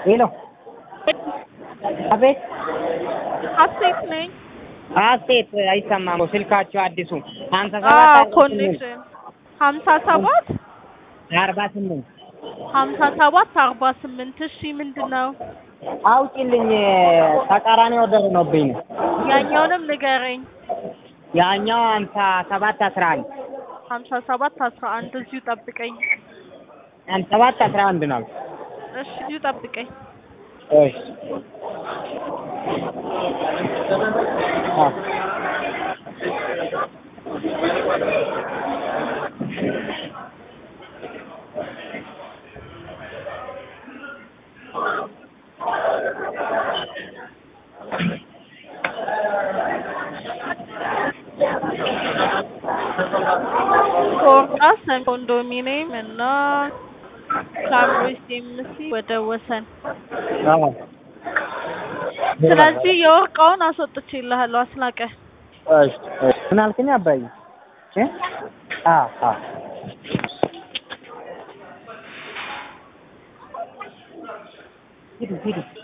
ሄሎ አቤት ሀሴት ነኝ። ሀሴት አይሰማም ስልካቸው አዲሱ ሀምሳ አዎ ሰባት ኮኔክሽን ሀምሳ ሰባት አርባ ስምንት ሀምሳ ሰባት አርባ ስምንት እሺ ምንድን ነው? አውጪልኝ ተቃራኒ ወደር ሆኖብኝ ነው ያኛውንም ንገረኝ። ያኛው ሀምሳ ሰባት አስራ አንድ ሀምሳ ሰባት አስራ አንድ እዚሁ ጠብቀኝ። ሀምሳ ሰባት አስራ አንድ ነው እሺ እዚሁ ጠብቀኝ። እሺ አዎ ፎርቃ ሰን ኮንዶሚኒየም እና ካምብሪጅ ኤምሲ ወደ ወሰን። አዎ ስለዚህ የወርቃውን አስወጥቼልሃለሁ አስናቀ። እሺ እሺ ምን አልከኝ አባዬ እ አዎ አዎ ሂዱ ሂዱ